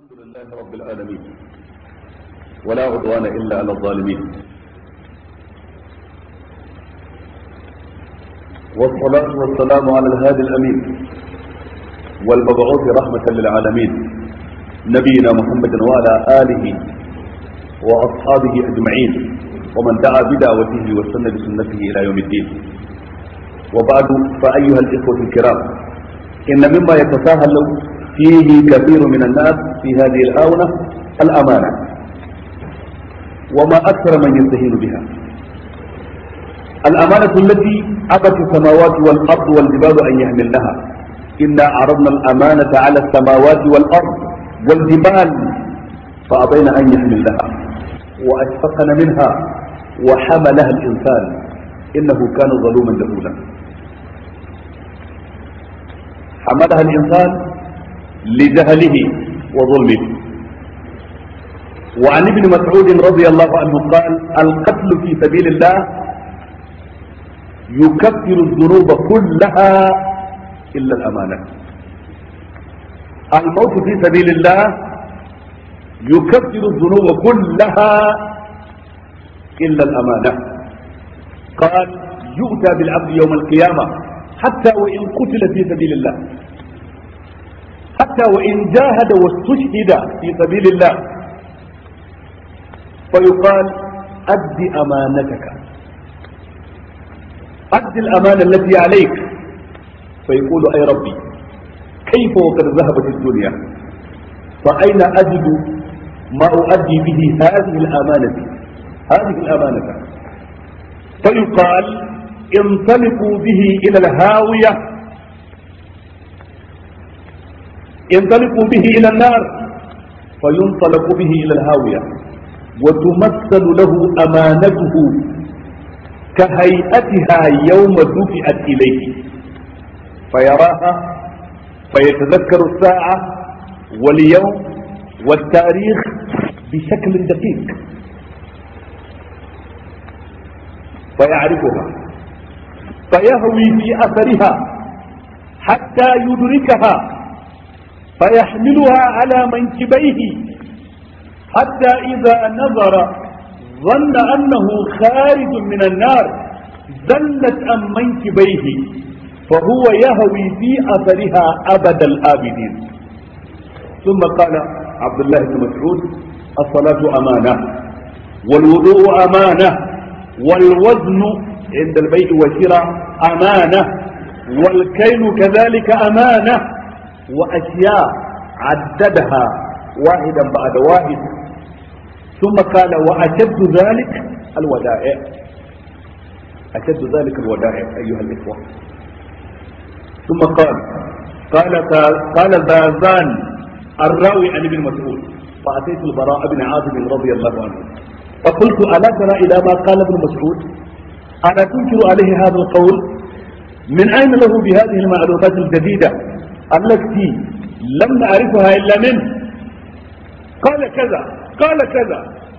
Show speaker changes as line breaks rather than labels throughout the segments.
الحمد لله رب العالمين ولا عدوان إلا على الظالمين والصلاة والسلام على الهادي الأمين والمبعوث رحمة للعالمين نبينا محمد وعلى آله وأصحابه أجمعين ومن دعا بدعوته واستنى بسنته إلى يوم الدين وبعد فأيها الإخوة الكرام إن مما يتساهل فيه كثير من الناس في هذه الآونة الأمانة وما أكثر من يستهين بها الأمانة التي أبت السماوات والأرض والجبال أن يحملنها إنا عرضنا الأمانة على السماوات والأرض والجبال فأبين أن يحملنها وأشفقن منها وحملها الإنسان إنه كان ظلوما جهولا حملها الإنسان لجهله وظلمه وعن ابن مسعود رضي الله عنه قال القتل في سبيل الله يكفر الذنوب كلها إلا الأمانة الموت في سبيل الله يكفر الذنوب كلها إلا الأمانة قال يؤتى بالعبد يوم القيامة حتى وإن قتل في سبيل الله حتى وإن جاهد واستشهد في سبيل الله فيقال أد أمانتك أد الأمانة التي عليك فيقول أي ربي كيف وقد ذهبت الدنيا فأين أجد ما أؤدي به هذه الأمانة هذه الأمانة فيقال انطلقوا به إلى الهاوية ينطلق به إلى النار فينطلق به إلى الهاوية وتمثل له أمانته كهيئتها يوم دفعت إليه فيراها فيتذكر الساعة واليوم والتاريخ بشكل دقيق فيعرفها فيهوي في أثرها حتى يدركها فيحملها على منكبيه حتى إذا نظر ظن أنه خارج من النار زلت عن منكبيه فهو يهوي في أثرها أبد الآبدين ثم قال عبد الله بن مسعود الصلاة أمانة والوضوء أمانة والوزن عند البيع والشراء أمانة والكيل كذلك أمانة وأشياء عددها واحدا بعد واحد ثم قال وأشد ذلك الودائع أشد ذلك الودائع أيها الإخوة ثم قال قال قال ذازان الراوي عن ابن مسعود فأتيت البراء بن عازب رضي الله عنه فقلت ألا ترى إلى ما قال ابن مسعود ألا تنكر عليه هذا القول من أين له بهذه المعلومات الجديدة التي لم نعرفها إلا منه قال كذا قال كذا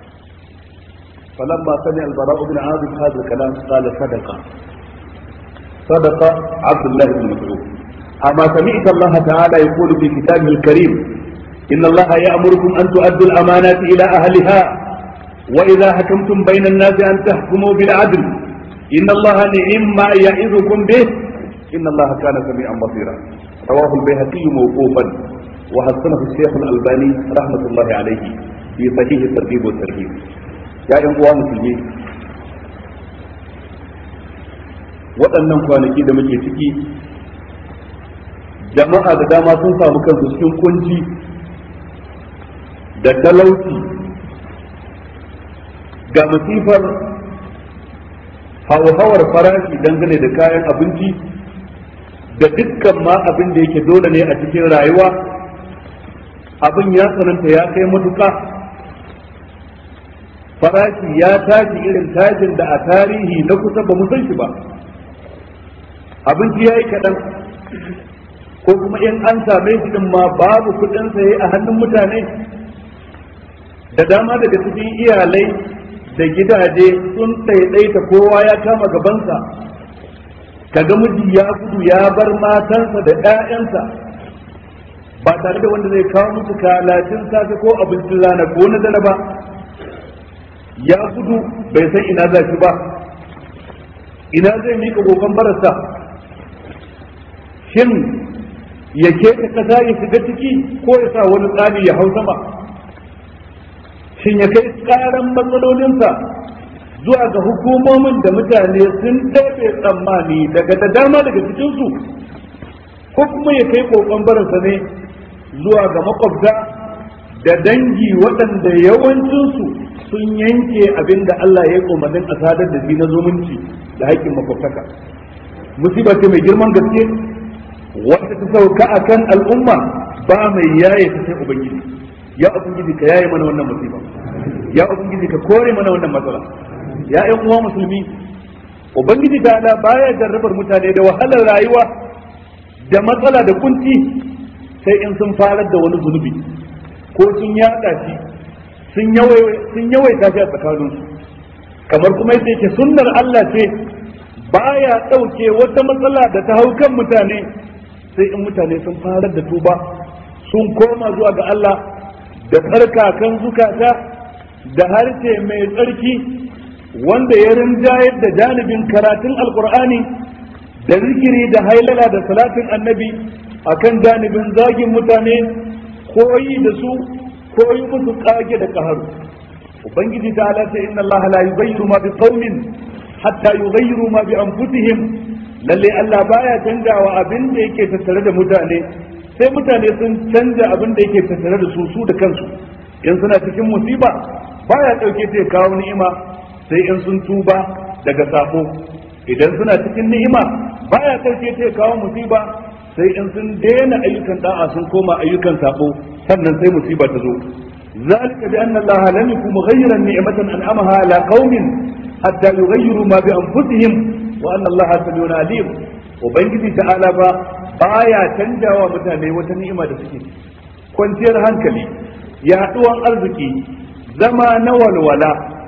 فلما سمع البراء بن عازب هذا الكلام قال صدق صدق عبد الله بن مسعود أما سمعت الله تعالى يقول في كتابه الكريم إن الله يأمركم أن تؤدوا الأمانات إلى أهلها وإذا حكمتم بين الناس أن تحكموا بالعدل إن الله نعم ما يعظكم به إن الله كان سميعا بصيرا رواه البيهقي موقوفا وحسنه الشيخ الألباني رحمة الله عليه في صحيح الترغيب والترهيب يا أيها musulmi waɗannan kwanaki da muke ciki jama'a da dama sun samu kansu cikin kunci da talauci ga masifar hauhawar farashi dangane da kayan abinci da dukkan ma abin da yake dole ne a cikin rayuwa abin ya tsananta ya kai matuka farashi ya tashi irin tashin da a tarihi na kusa ba mu san shi ba abinci ya yi kaɗan ko kuma in an same shi din ma babu kuɗin saye a hannun mutane da dama daga cikin iyalai da gidaje sun ɗaiɗaita kowa ya kama gabansa kaga miji ya gudu ya bar matansa da 'ya'yansa ba tare da wanda zai kawo musu kalacin safe ko abincin rana ko na dare ba ya gudu bai san ina za shi ba ina zai mika kokon barasa shin ya keta kasa ya shiga ciki ko ya sa wani tsani ya hau sama shin ya kai karan matsalolinsa zuwa ga hukumomin da mutane sun ɗabe tsammani daga da dama daga cikinsu ko kuma ya kai kokon barinsa ne zuwa ga makwabta da dangi waɗanda yawancinsu sun yanke abin da Allah ya yi umarnin a sadar da shi na zumunci da haƙƙin makwabtaka musiba ce mai girman gaske wata ta sauka a kan al'umma ba mai yaye ta sai ubangiji ya ubangiji ka yaye mana wannan musiba ya ubangiji ka kore mana wannan matsala ya ƴan uwa musulmi ubangiji ta ala baya jarrabar mutane da wahalar rayuwa da matsala da kunci sai in sun farar da wani zunubi ko sun yaɗa shi sun yawaita shi a tsakaninsu kamar kuma yadda yake sunnar Allah ce baya ɗauke wata matsala da ta hau kan mutane sai in mutane sun farar da tuba sun koma zuwa ga Allah da tsarkakan zukata da harshe mai tsarki wanda ya rinjayar da janibin karatun alkur'ani da zikiri da hailala da salatin annabi akan janibin zagin mutane koyi da su koyi musu kage da kaharu ubangiji ta ala ce inna allaha la yughayyiru ma biqaumin hatta yughayyiru ma bi anfusihim lalle Allah baya canjawa abin da yake tattare da mutane sai mutane sun canja abin da yake tattare da su su da kansu in suna cikin musiba baya dauke ta kawo ni'ima sai in sun tuba daga sako idan suna cikin ni'ima baya dauke ta kawo musiba sai in sun daina ayyukan da'a sun koma ayyukan sako sannan sai musiba ta zo ذلك بأن الله لم يكن مغيرا نعمة أنعمها على قوم حتى يغيروا ما بأنفسهم وأن الله سميع عليم وبنجي تعالى با baya canjawa mutane wata ni'ima da suke kwanciyar hankali yaduwan arziki zama na walwala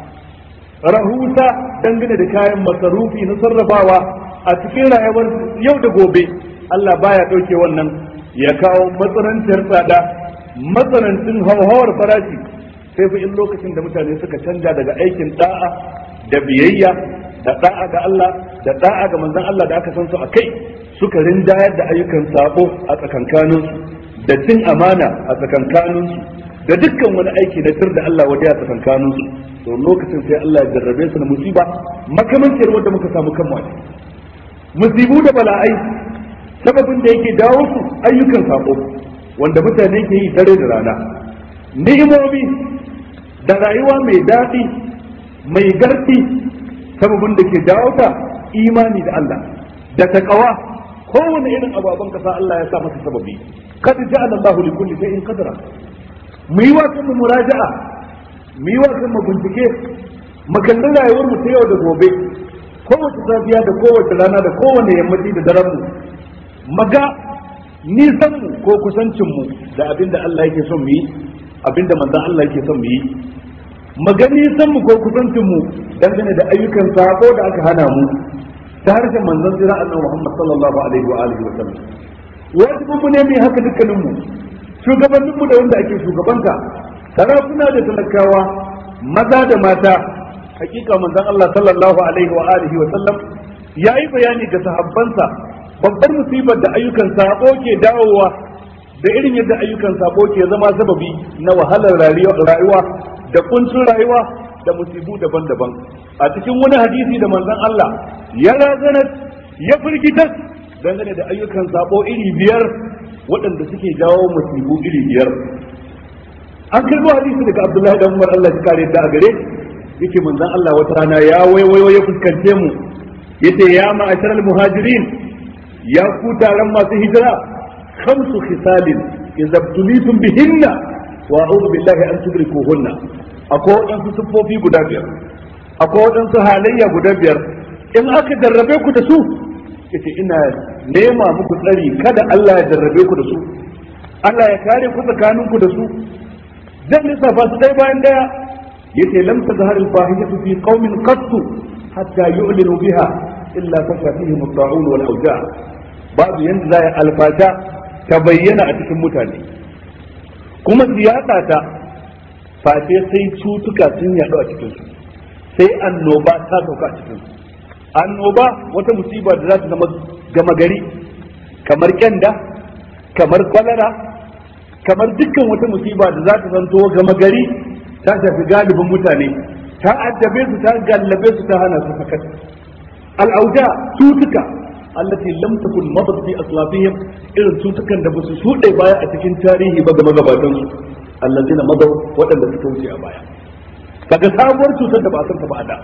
rahusa dangane da kayan masarufi na sarrafawa a cikin rayuwar yau da gobe Allah baya ɗauke wannan ya kawo matsananciyar tsada matsanancin hauhawar farashi sai fa in lokacin da mutane suka canja daga aikin da'a da biyayya da da'a ga Allah da da'a ga manzon Allah da aka san su a kai suka rinjayar da ayyukan sabo a tsakankanin su da cin amana a tsakankanin su da dukkan wani aiki na tir da Allah waje a tsakankanin su to lokacin sai Allah ya jarrabe su na musiba makamancin wanda muka samu kanmu a musibu da bala'ai sababin da yake dawo su ayyukan sabo wanda mutane ke yi dare da rana ni'imomi da rayuwa mai daɗi mai garfi sababin da ke dawo ta imani da Allah da taqwa kowane irin ababen kasa Allah ya sa masa sababi kad ja'ala Allahu li kulli shay'in qadra mu yi wa kanmu muraja'a mu yi wa kanmu bincike mu kalli rayuwar mu ta yau da gobe kowace safiya da kowace rana da kowane yammaci da daren mu maga nisan mu ko kusancin mu da abinda Allah yake son mu yi abinda manzon Allah yake son mu yi maga nisan mu ko kusancin mu dangane da ayyukan sako da aka hana mu ta harshen manzon jira annabi Muhammad sallallahu alaihi wa alihi wa sallam wajibin mu ne mu haka dukkanin mu shugabannin mu da wanda ake shugabanta sarakuna da talakawa maza da mata hakika manzon Allah sallallahu alaihi wa alihi wa sallam yayi bayani ga sahabbansa babbar musibar da ayyukan sabo ke dawowa da irin yadda ayyukan sabo ke zama sababi na wahalar rayuwa da kuncin rayuwa da musibu daban-daban a cikin wani hadisi da manzon Allah ya razana ya firgitar dangane da ayyukan sabo iri biyar waɗanda suke jawo musibu iri biyar an karbo hadisi daga Abdullahi dan Umar Allah ya kare da a gare yake manzon Allah wata rana ya waiwayo ya fuskance mu yace ya ma'asharal muhajirin ya ku taron masu hijira khamsu khisalin idza tulitum bihinna wa a'udhu billahi an tudrikuhunna akwai wadansu siffofi guda biyar akwai wadansu halayya guda biyar in aka jarrabe ku da su yace ina nema muku tsari kada Allah ya jarrabe ku da su Allah ya kare ku tsakanin ku da su zan lissafa su ɗaya bayan ɗaya yace lam tazhar al-fahishatu fi qaumin qattu hatta yu'linu biha illa fasha fihim at-ta'un wal awja' babu yanda za a alfata ta bayyana a cikin mutane kuma su yaɗa ta face sai cutuka sun yaɗu a cikinsu sai annoba ta sauka a cikinsu annoba wata musiba da za ta zama gama gari kamar kyanda kamar kwalara kamar dukkan wata musiba da za ta zanto gama gari ta shafi galibin mutane ta addabe su ta gallabe su ta hana su sakat al'auda cutuka allati lam takun madat fi aslafihim irin cutukan da basu shuɗe baya a cikin tarihi ba ga magabatan su allazina madaw waɗanda suka wuce a baya kaga sabuwar cutar da ba a san ta ba a da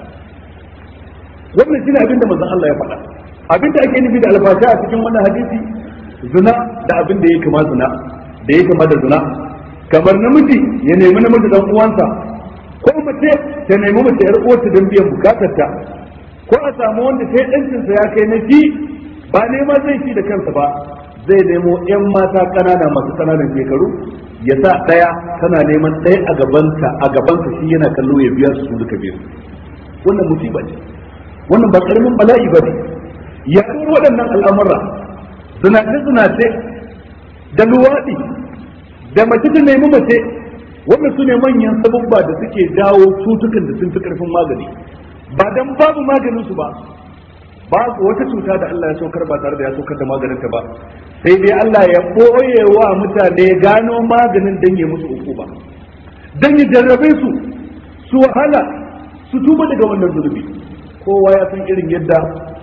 wannan shine abin da manzon Allah ya faɗa abin da ake nufi da alfasha a cikin wannan hadisi zina da abin da ya kama zina da ya kama da zina kamar namiji ya nemi namiji dan uwansa ko mace ta nemi mace yar uwarta don biyan bukatarta ko a samu wanda sai ɗancinsa ya kai na shi ba nema zai ci da kansa ba zai nemo yan mata ƙanana masu ƙananan shekaru ya sa ɗaya tana neman ɗaya a gabanta a gabansa shi yana kallo ya biya su duka biyu wannan musiba ce wannan ba karamin bala'i ba ne yaɗuwar waɗannan al'amura zinace-zinace da luwaɗi da mace ta nemi mace wannan su ne manyan sabubba da suke jawo cutukan da sun fi ƙarfin magani ba dan babu maganin su ba babu wata cuta da Allah ya saukar ba tare da ya saukar da maganin ta ba sai dai Allah ya boye wa mutane gano maganin dan ya musu uku ba dan ya jarrabe su su wahala su tuba daga wannan zurbi kowa ya san irin yadda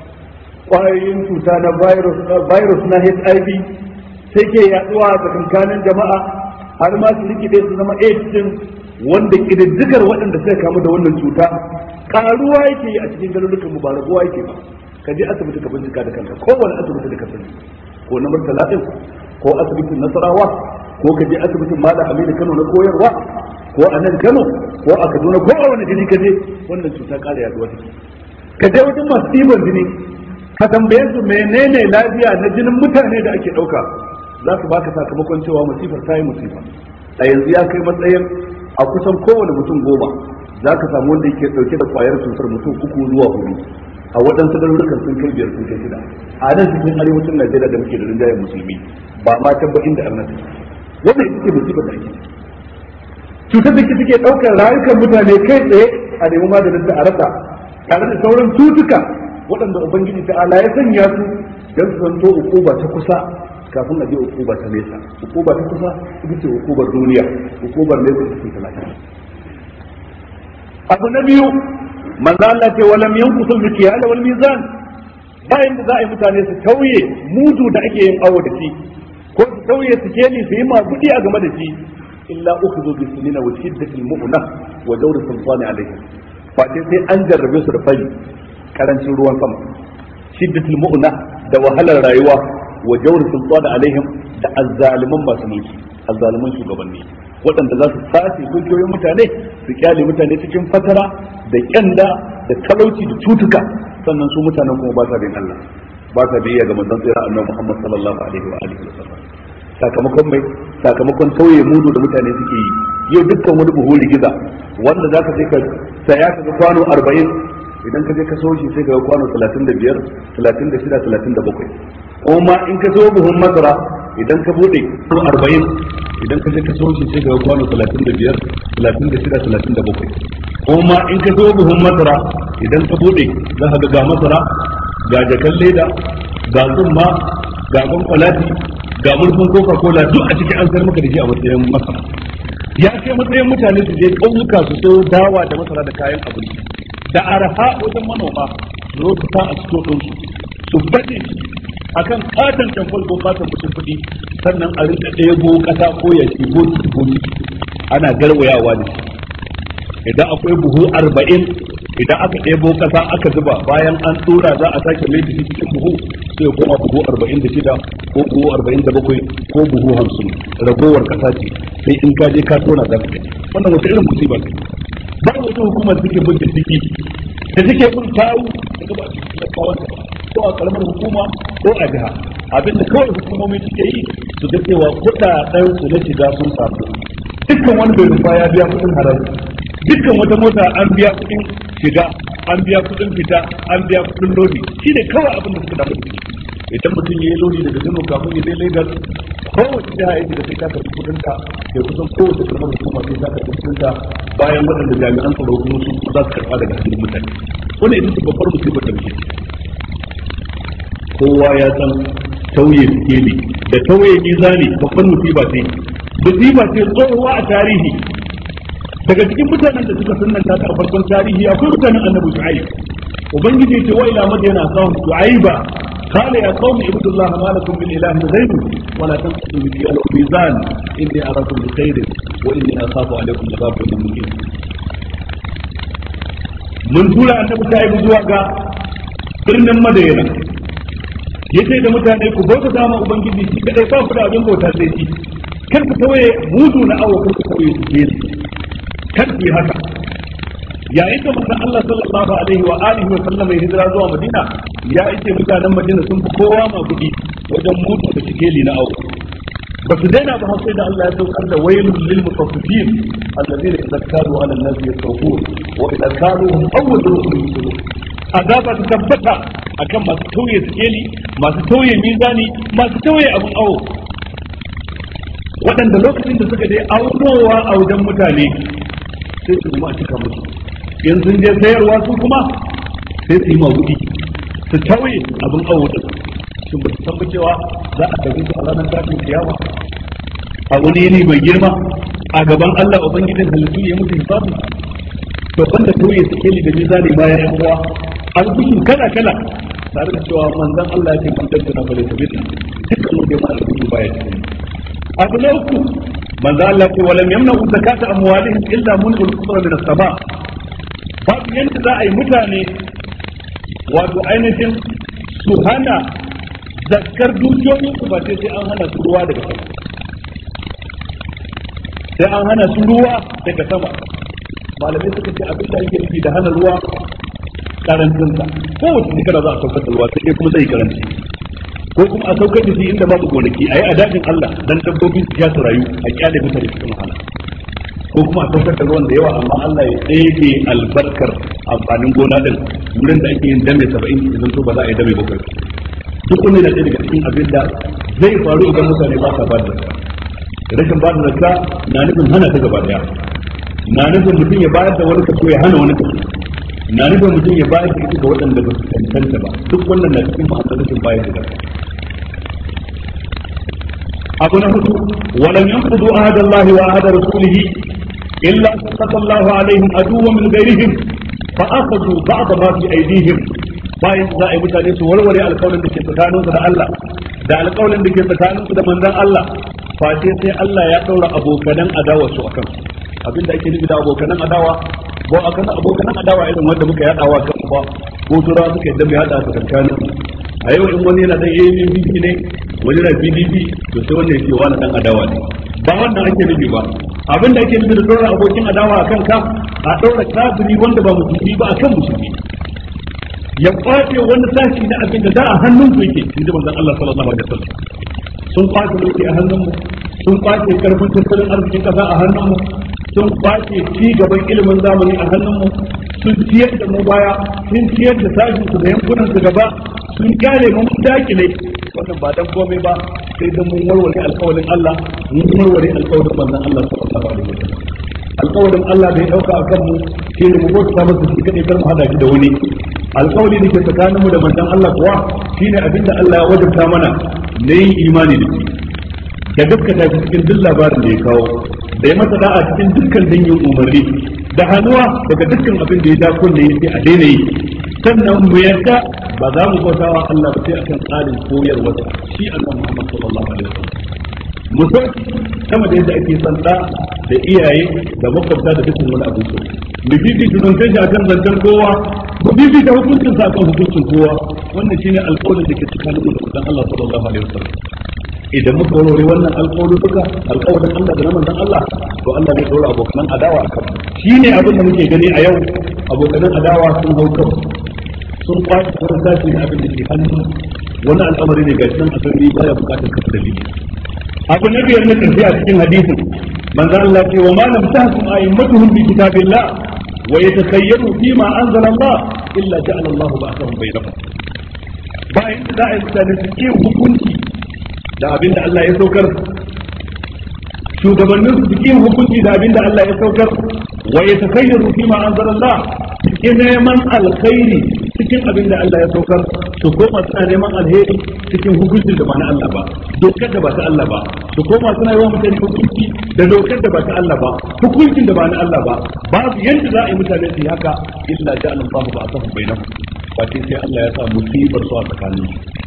kwayoyin cuta na virus na HIV sai ke yaduwa a tsakankanin jama'a har ma su rikide su zama AIDS din wanda kididdigar waɗanda suka kamu da wannan cuta karuwa yake yi a cikin garurukan mu ba raguwa yake ba ka je asibiti ka bincika da kanka kowane asibiti da ka sani ko na murtala din ko asibitin nasarawa ko ka je asibitin malam aminu kano na koyarwa ko a nan kano ko a kaduna ko a wani gari ka je wannan cuta ƙara yaduwa take ka je wajen masu ɗiban jini ka tambaye su menene lafiya na jinin mutane da ake ɗauka za su baka sakamakon cewa musifar ta yi musifa a yanzu ya kai matsayin a kusan kowane mutum goma za ka samu wanda yake dauke da kwayar cutar mutum uku zuwa hudu a waɗansu garurukan sun kai biyar sun kai shida a nan cikin arewacin najeriya da muke da rinjayen musulmi ba ma can ba inda arnata wannan ita ce musibar da ake cutar da take ɗaukar rayukan mutane kai tsaye a nemi maganin da a rasa tare da sauran cutuka waɗanda ubangiji ta ala ya sanya su don su zanto ukuba ta kusa kafin a je ukuba ta nesa ukuba ta kusa ita ce ukubar duniya ukubar nesa ita ce ta lafiya abu na biyu manzo Allah ce walam yanqusu al-mikyal wal mizan bayan da za a yi mutane su tauye mudu da ake yin awo da shi ko su tauye su keli su yi magudi a game da shi illa ukhudhu bi sunina wa shiddatil mu'na wa dawr sultani alayhi fa sai an jarrabe su da fari karancin ruwan sama shiddatil mu'na da wahalar rayuwa wa jawr sultani alaihim da azzaliman masu mulki azzaliman shugabanni waɗanda za su sace dukiyoyin mutane su kyale mutane cikin fatara da kyanda da talauci da cutuka sannan su mutanen kuma ba sa bin Allah ba sa biyayya ga manzon tsira annabi Muhammad sallallahu alaihi wa alihi wasallam sakamakon mai sakamakon tauye mudu da mutane suke yi yau dukkan wani buhu rigiza wanda zaka sai ka saya ka ga kwano 40 idan ka je ka so shi sai ka ga kwano 35 36 37 kuma in ka so buhun masara idan ka bude ko 40 idan ka je ka so shi sai ka ga kwano 35 36 37 kuma in ka so buhun masara idan ka bude za ka ga ga masara ga jakan leda ga tsumma ga kwankwalati ga murfin coca cola duk a cikin an sayar maka da shi a matsayin masara ya kai matsayin mutane su je ƙauyuka su so dawa da masara da kayan abinci da araha wajen manoma su zo su sa a cikin ɗinsu su baɗe akan katon tamfol ko katon mutum kuɗi sannan a rinka ɗebo ƙasa ko ya ce boti boti ana garwayawa da shi idan akwai buhu arba'in idan aka ɗebo ƙasa aka zuba bayan an tsora za a sake mai da shi cikin buhu sai ya koma buhu arba'in da shida ko buhu arba'in da bakwai ko buhu hamsin ragowar ƙasa ce sai in ka je ka tona za ka gani wannan wata irin musiba ce ba wata hukumar da take bin diddigi da take bin kawo da gaba a cikin talakawan ko a karamar hukuma ko a jiha abinda kawai hukumomi suke yi su ga cewa kuɗaɗen su na shiga sun samu dukkan wani bai rufa ya biya kuɗin haraji dukkan wata mota an biya kuɗin shiga an biya kuɗin fita an biya kuɗin lodi shi ne kawai abin da suka damu da idan mutum ya yi lodi daga Kano kafin ya je Lagos kowace jiha yake da sai ta karɓi kuɗin ta da kusan kowace karamar hukuma sai ta karɓi kuɗin ta bayan waɗanda jami'an tsaro kuma su za su karɓa daga hannun mutane wannan ita ce babbar musibar da muke kowa ya san tauye sikeli da tauye mizani babban musiba ce musiba ce tsohuwa a tarihi daga cikin mutanen da suka sunnanta ta a farkon tarihi akwai mutanen annabi shu'aib ubangiji ce wa ila madina sahum shu'aiba قال يا قوم اعبدوا الله ما لكم من اله غيره ولا تنقضوا المكيال والميزان اني اراكم بخير واني اخاف عليكم عذاب يوم مقيم mun tura annabi shu'aib zuwa ga birnin madina yace da mutane ku bauta dama ubangiji shi kadai ba ku da abin bauta sai shi kar ku tawaye mudu na awo kar ku tawaye su ke kar ku yi haka yayin da manzon Allah sallallahu alaihi wa alihi wa sallam ya hijira zuwa Madina ya ce mutanen Madina sun fi kowa ma kudi wajen mutu da sikeli na awo ba su daina ba sai da Allah ya saukar da wailul lil mutaffifin alladhina idza kalu ala an-nasi yastawfun wa idza kaluhum awwaluhum yusirun azaba ta tabbata akan masu tauye sikeli masu tauye mizani masu tauye abun awo waɗanda lokacin da suka je aunowa a wajen mutane sai su kuma a cika musu in sun je sayarwa su kuma sai su yi magudi su tauye abin awo din shin ba su san cewa za a tafi su a ranar tashin kiyama a wani yini mai girma a gaban Allah ubangijin halittu ya mutu hisabu to banda tauye su keli da mizani bayan yan uwa albishin kala kala tare da cewa manzon Allah ya ce man tabbata bale tabbata dukkan wanda ya ma albishin baya cikin abu na uku manzo Allah ce walam yamna'u zakata amwalihim illa mun'ul qudra min as-sama babu yanda za a yi mutane wato ainihin su hana zakkar dukiyoyin su ba sai sai an hana su ruwa daga sama sai an hana su ruwa daga sama malamai suka ce abin da ake nufi da hana ruwa karancinsa kowace shekara za a saukar da ruwa sai kuma zai karanci ko kuma a saukar da shi inda babu gonaki a yi a dajin Allah dan dabbobi su ya su rayu a kyale mutane cikin wahala ko kuma a saukar da ruwan da yawa amma Allah ya ɗebe albarkar amfanin gona din wurin da ake yin dame saba'in idan to ba za a yi dame bakwai duk wani na ɗaya daga cikin abin da zai faru idan mutane ba sa ba da zakka rashin ba da zakka na nufin hana ta gaba daya na nufin mutum ya bayar da wani kaso ya hana wani kaso na nufin mutum ya bayar da ita ga waɗanda ba su cancanta ba duk wannan na cikin ma'anar rashin bayar da zakka abu na hudu walam yanqudu ahada Allah wa ahada rasulih illa sallata Allah alaihim aduwwan min ghairihim fa akhadhu ba'd ma fi aydihim bayan za a yi mutane su warware alƙawarin da ke tsakaninsu da Allah da alƙawarin da ke tsakaninsu da manzon Allah face sai Allah ya ɗaura abokanan adawa su akan abin da ake nufi da abokanan adawa ba akan abokanan adawa irin wanda muka yadawa kan ba ko tura suka yadda mai hada su kankanin a yau in wani yana dan AAPP ne wani na PDP to sai wanda yake wani dan adawa ne ba wannan ake nufi ba abin da ake nufi da ɗaura abokin adawa akan ka a ɗaura kafiri wanda ba musulmi ba akan musulmi ya kwace wani sashi na abin da da a hannun su yake inda manzon Allah sallallahu alaihi wasallam sun kwace mulki a hannunmu sun kwace karfin tattalin arzikin kasa a hannunmu sun kwace ci gaban ilimin zamani a hannunmu sun ciyar da mu baya sun ciyar da sashin su da yankunan su gaba sun kyale mu mun dakile wannan ba dan komai ba sai dan mun warware alƙawarin Allah mun warware alƙawarin manzon Allah sallallahu alaihi wasallam alƙawarin Allah da ya dauka a kanmu shi ne mu bauta masa shi kadai kar mu hada shi da wani alƙawari da ke tsakanin mu da manzon Allah kuwa shine abin da Allah ya wajabta mana na yin imani da shi da gaskata shi cikin duk labarin da ya kawo da ya masa da'a cikin dukkan dangin umarni da hannuwa daga dukkan abin da ya ja kunne sai a daina yi sannan mu yarda ba za mu bauta wa Allah ba sai akan tsarin koyarwa shi Allah Muhammad sallallahu alaihi wasallam mu so sama da yadda ake son da da iyaye da makwabta da dukkan wani abu so mu bibi ta zance shi akan zancen kowa mu bibi ta hukuncin sa akan hukuncin kowa wannan shine alƙawarin da ke tsakanin mu da manzon Allah sallallahu alaihi wasallam idan muka warware wannan alƙawari duka alƙawarin Allah da na manzon Allah to Allah zai dora abokan adawa akan shine abin da muke gani a yau abokan adawa sun hau kan sun kwace wani sashi na abin da ke hannu wani al'amari ne ga shi nan a sarari baya bukatar kafa dalili abu na biyar na tafi a cikin hadisin manzo Allah ce wa ma lam tahkum a'immatuhum bi kitabillah wa yatakayyaru fi ma anzala Allah illa ja'ala Allah ba'thahum bainahum bayan da za a yi mutane su ke hukunci da abin da Allah ya saukar shugabannin su cikin hukunci da abin da Allah ya saukar wa ya takayyaru fi ma anzalallah cikin neman alkhairi cikin abin da Allah ya saukar su koma suna neman alheri cikin hukuncin da ba na Allah ba dokar da ba ta Allah ba su koma suna yi wa mutane hukunci da dokar da ba ta Allah ba hukuncin da ba na Allah ba babu yadda za a yi mutane su yi haka illa ja'ala Allahu ba'athahum bainahum ba sai Allah ya sa musibar su a tsakanin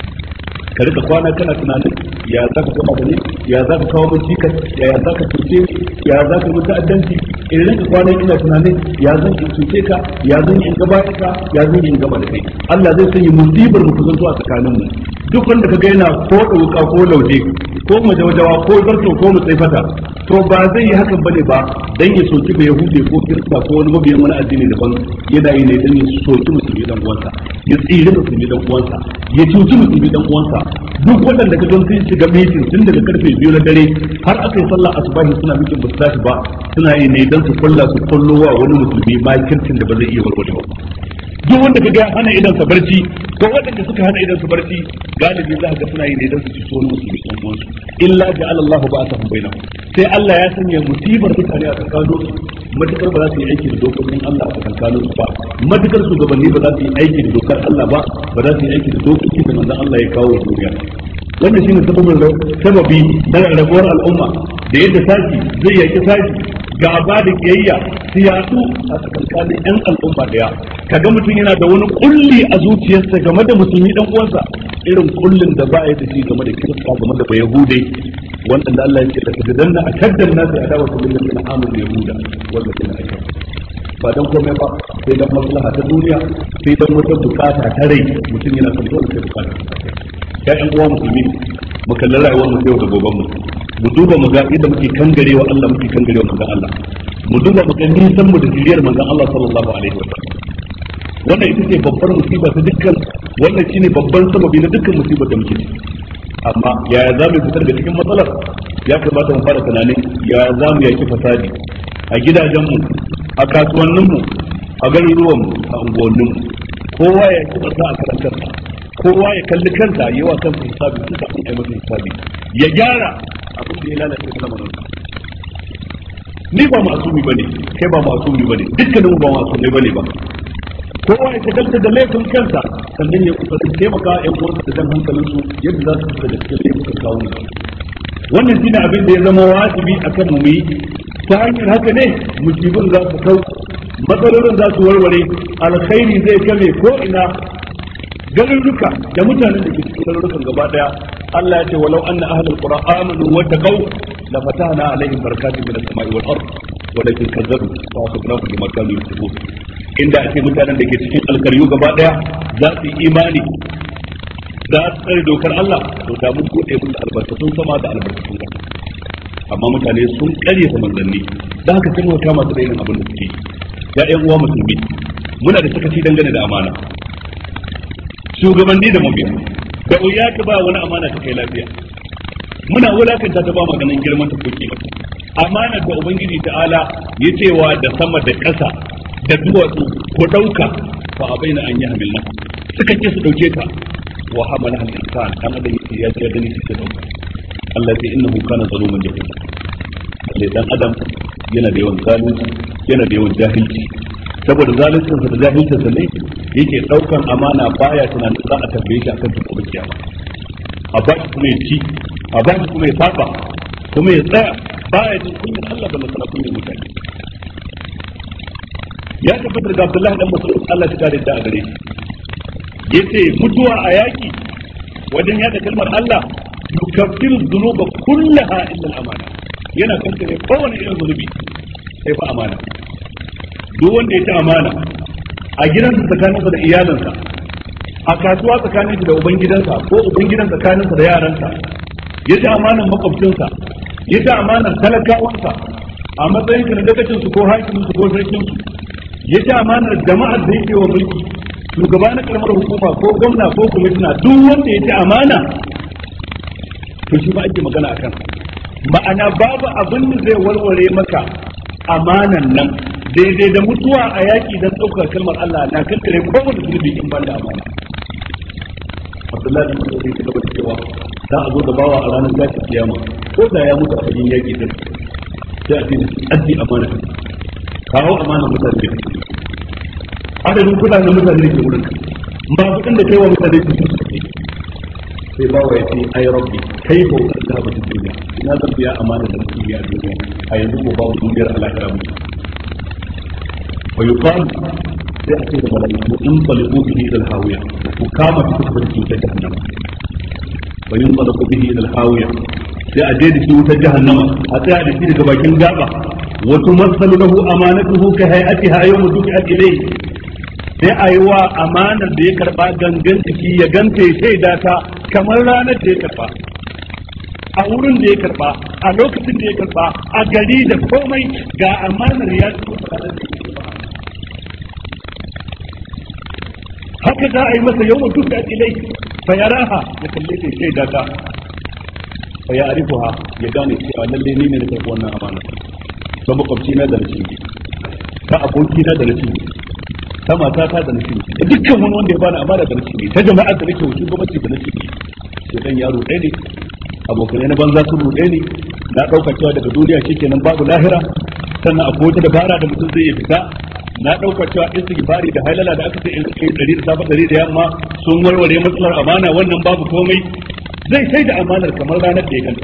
ka rika kwana kana tunanin ya za ka gama da ni ya za ka kawo mun cikas ya ya za ka cuce ya za ka mutu addanci in rinka kwana ina tunanin ya zan in cuce ka ya zan in gaba ka ya zan in gama da kai Allah zai sanya musibar mu kusanto a tsakanin mu duk wanda ka ga yana ko dauka ko lauje ko majawajawa ko zarto ko mutsaifata to ba zai yi hakan bane ba dan ya soki ba yahude ko kirista ko wani mabiyan wani addini daban yana yi ne dan ya soki musulmi dan uwansa ya tsire musulmi dan uwansa ya cuci musulmi dan uwansa duk waɗanda ka don sun shiga mitin tun daga karfe biyu na dare har aka yi sallah asubahi suna mitin ba su tashi ba suna yi ne dan su kulla su kullo wa wani musulmi ma kirkin da ba zai iya warware ba duk wanda ka ga hana idan sa barci ko waɗanda suka hana idan su barci galibi za ka ga suna yi ne dan su ci wani musulmi dan uwansu illa ja'ala Allahu ba'athahum bainahum sai Allah ya sanya musibar mutane a tsakanin su matukar ba za su yi aiki da dokokin Allah a tsakanin su ba matukar shugabanni ba za su yi aiki da dokar Allah ba ba za su yi aiki da dokokin da manzon Allah ya kawo duniya wannan shine sababin sababi na rabuwar al'umma da yadda saki zai yaki saki gaba da kiyayya su yatsu a tsakankanin yan al'umma daya kaga mutum yana da wani kulli a zuciyarsa game da musulmi dan uwansa irin kullin da ba ya da shi game da kirista game da bayahude wanda Allah ya ce da kadanna akaddan nasu adawa su bil ladina amanu yahuda wal ladina ashraku ba dan komai ba sai dan maslaha ta duniya sai dan wata bukata ta rai mutum yana son dole sai bukata ya ƴan uwa musulmi mu kalli rayuwar mu yau da goben mu mu duba mu ga yadda muke kangarewa Allah muke kangarewa manzon Allah mu duba mu ga nisan mu da jiriyar manzon Allah sallallahu alaihi wa sallam wannan ita ce babbar musiba ta dukkan wannan shine babban sababi na dukkan musibar da muke ciki amma yaya za mu fitar da cikin matsalar ya kamata mu fara tunanin yaya za mu yaki fasadi a gidajenmu a kasuwanninmu a garuruwanmu a unguwanninmu kowa ya ki barka a karan kansa kowa ya kalli kansa yi wa kansa hisabi tun kafin a yi masa hisabi ya gyara abin da ya lalace da lamarin ni ba masumi bane kai ba masumi bane dukkanin ba masumi bane ba kowa ya shagalta da laifin kansa sannan ya kusa taimaka yan uwansa da jan hankalin su yadda za su fita da cikin laifukan kawo wannan shine abin da ya zama wajibi akan mu yi ta hanyar haka ne musibin za su kau matsalolin za su warware alkhairi zai kame ko ina garuruka da mutanen da ke cikin garurukan gaba daya Allah ya ce walau anna ahlul qura amanu wa taqaw la fatahna alaihim barakatin minas samai wal ard walakin kazzabu fa asabnahu bima kanu yasbun inda ake mutanen da ke cikin alkaryu gaba daya za su yi imani za su tsare dokar Allah to da mun bude musu albarkatun sama da albarkatun ƙasa amma mutane sun kare ta manzanni da haka sai muka kama su da irin abin da suke ya ƴan uwa musulmi muna da sakaci dangane da amana shugabanni da mabiya da wuya ka ba wani amana ta kai lafiya muna wulakanta ta ba maganin girman ta koki ba amana da ubangiji ta'ala ya cewa da sama da ƙasa da duwatsu ko ɗauka fa a bayyana an yi hamilna suka ce su ɗauke ka wa hamala hal insan kan adam ya ce gani shi ta ɗauka Allah sai innahu kana zaluman jahil sai dan adam yana da yawan zalunci yana da yawan jahilci saboda zaluncinsa da jahilcinsa ne yake daukan amana baya tunanin za a tambaye shi akan duk gobe kiyama a ba shi kuma ya ci a ba shi kuma ya saba kuma ya tsaya baya jin kunyar Allah da masala kunyar mutane ya tabbatar da Abdullahi dan Mas'ud Allah ya kare da a gare shi yace mutuwa a yaki wajen yada kalmar Allah yukaffiru dhunuba kullaha illa al-amana yana kankare kowane irin zunubi sai fa amana duk wanda ya ci amana a gidansa tsakaninsa da iyalinsa a kasuwa tsakaninsa da ubangidansa ko ubangidan tsakaninsa da yaransa ya ci amanan makwabcinsa ya ci amanan talakawansa a matsayin ka na dagacin su ko hakimin su ko sarkin su ya ci amanar jama'ar da yake wa mulki shugaba na karamar hukuma ko gwamna ko kwamishina duk wanda ya ci amana to shi ba ake magana a kan ma'ana babu abin da zai warware maka amanan nan daidai da mutuwa a yaƙi don ɗaukar kalmar Allah na kankare kowane zunubi in ban da amana Abdullahi bin Mas'ud ya gaba da cewa za a zo da bawa a ranar tashin kiyama ko da ya mutu a cikin yaki din sai a ce addi amana kawo amana mutane da adadin kudaden mutane da ke wurin ba kudin da kai wa mutane su su suke sai bawa ya ce ai rabbi kai ko da ba ta duniya ina zan biya amana da mutum ya duniya a yanzu ko bawa duniyar alakara mutum wa yuqal sai a ce da malaiku in talibu bihi ila alhawiya ku kama shi ku fadi wutar jahannama wa in talibu bihi ila alhawiya sai a je da shi wutar jahannama a tsaya da shi daga bakin gaba wa tumassalu lahu amanatuhu ka hay'atiha yawma duki'at ilayhi sai a yi wa amanar da ya karba gangan ciki ya ganta ya shaida ta kamar ranar da ya karba a wurin da ya karba a lokacin da ya karba a gari da komai ga amanar ya ci ranar da ya karba haka za a yi masa yau mutum da ilai fa ya raha ya kalle ta shaida ta fa ya arifuha ya gane cewa lalle ni ne da karbi wannan amana ta makwabci na da rashin ta aboki na da rashin ta mata ta da nashi da dukkan wani wanda ya bani amana da nashi ta jama'ar da nake wucin gwamnati da nashi sai dan yaro ɗaya ne abokanai na banza sun ruɗe ne na ɗauka cewa daga duniya shikenan babu lahira sannan akwai wata dabara da mutum zai iya fita na ɗauka cewa istighfari da halala da aka ce in kai ɗari da safa ɗari da yamma sun warware matsalar amana wannan babu komai zai sai da amanar kamar ranar da ya kanta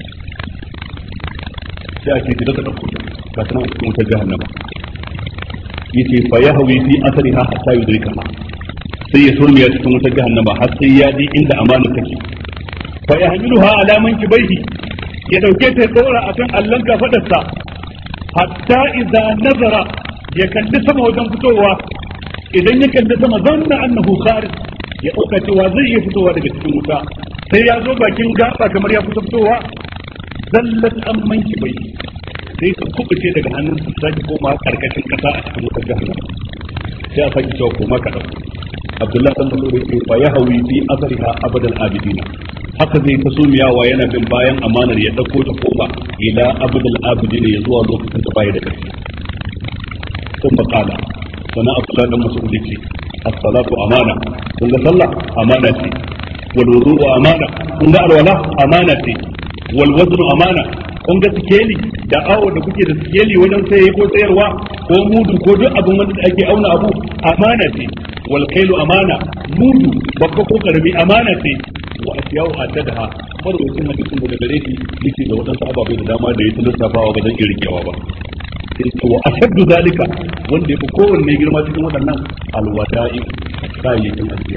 sai a ce ki zaka ɗauko ta ga sanan a cikin wutar jahannama yace fa yahwi fi asriha hatta yudrikaha sai ya surmiya cikin wutar jahannama har sai ya ji inda amana take fa yahmiluha ala mankibaihi ya dauke ta tsora akan allon kafadarsa hatta idza nazara ya kalli sama wajen fitowa idan ya kalli sama zanna annahu kharij ya dauka cewa zai iya fitowa daga cikin wuta sai ya zo bakin gaba kamar ya fito fitowa zallat an mankibaihi sai su kubuce daga hannun su sake koma karkashin kasa a cikin wutar jahannam sai a sake cewa koma ka dauko Abdullahi dan Mas'ud yake fa ya hawi fi asriha abadal abidina haka zai ta sumiyawa yana bin bayan amanar ya dauko ta koma ila abadal abidina ya zuwa lokacin da baya da ƙarfi sun makala sana Abdullahi dan Mas'ud yake as-salatu amana kun ga sallah amana ce wal wudu'u amana kun ga alwala amana ce wal waznu amana kun ga sikeli da awo da kuke da sikeli wajen saye ko sayarwa ko mudu ko duk abin wanda ake auna abu amana ce wal kailu amana mudu babba ko karami amana ce wa asiyau adadaha farwacin hadisin daga gare shi yake da wadansu ababai da dama da ya lissafawa ba zan iya rikewa ba sai ce wa ashaddu zalika wanda yafi kowanne girma cikin waɗannan alwada'i kayayyakin ajiya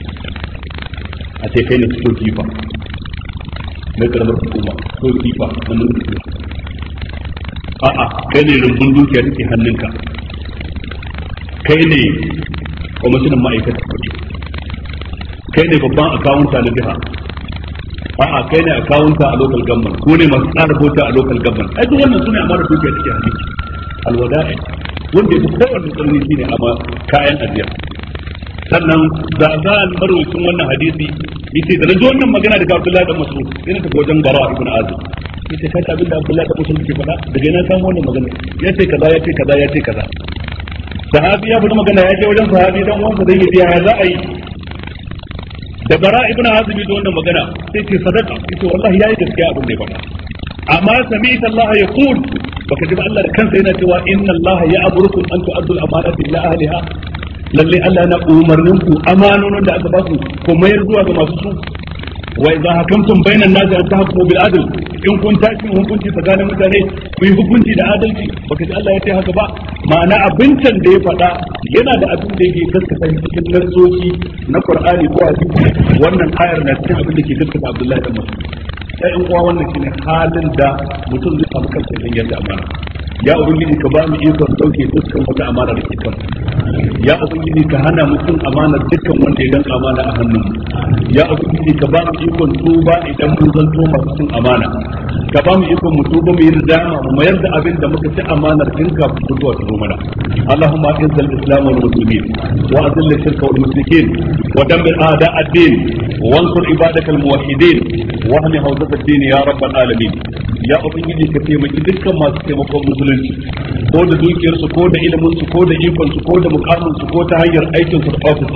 a ce kai ne cikin kifa na karamar hukuma ko kifa na mulki a'a kai ne rumbun dukiya take hannunka kai ne kwamishinan ma'aikata kuɗi kai ne babban akawunta na jiha a'a kai ne akawunta a local government ko ne masu tsara bota a local government ai duk wannan sune amara dukiya take hannunki alwada'i wanda ya fi kowanne tsanani shine amma kayan ajiya sannan za za a marwacin wannan hadisi yace da naji wannan magana daga Abdullahi da Mas'ud sai na tafi wajen Bara ibn Azib yace ka ta abinda Abdullahi da Mas'ud ke faɗa daga ina samu wannan magana yace kaza yace kaza yace kaza sahabi ya faɗi magana ya je wajen sahabi dan uwansa zai yi ya za a yi da Bara ibn Azib da wannan magana sai ce sadaka yace wallahi yayi gaskiya abin da ya faɗa amma sami'ta Allah yaqul baka ji ba Allah da kansa yana cewa inna Allah ya'murukum an tu'addu al-amanati ila ahliha lalle Allah na umarnin ku amanonin da aka ba ku ko mayar zuwa ga masu su wa idza hakamtum bainan nasi an tahkumu bil adl in kun tashi hukunci tsakanin mutane ku yi hukunci da adalci baka ji Allah ya ce haka ba ma'ana abincin da ya faɗa yana da abin da yake gaskata cikin nassoci na Qur'ani ko hadisi wannan ayar na cikin abin da ke gaskata Abdullahi da Mas'ud sai in uwa wannan shine halin da mutum zai samu kansa idan yadda amana ya ubangiji ka ba mu ikon dauke dukkan wata amana da ke kan ya ubangiji ka hana mutum amana dukkan wanda ya danka amana a hannun ya ubangiji ka ba mu ikon tuba idan mun zanto masu cin amana ka ba mu ikon mu tuba mu yi ridama mu mayar da abin da muka ci amanar dinka mutuwa ta zo mana اللهم اعز الاسلام والمسلمين واذل الشرك والمشركين ودمر اعداء الدين وانصر عبادك الموحدين واهل حوزه الدين يا رب العالمين ya ubangiji ka taimaki dukkan masu taimakon musulunci ko da dukiyarsu ko da ilimin su ko da ikon su ko da mukamin su ko ta hanyar aikin su da ofisin su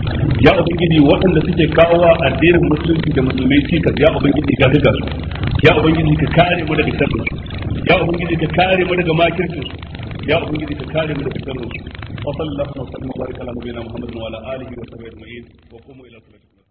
ya ubangiji waɗanda suke kawo wa addinin musulunci da musulmai cikas ya ubangiji ka tuka su ya ubangiji ka kare mu daga sharrin su ya ubangiji ka kare mu daga makircin su ya ubangiji ka kare mu daga sharrin su wa sallallahu alaihi wa sallam wa baraka ala nabiyina muhammadin wa ala alihi wa sahbihi ajma'in wa qumu ila salatikum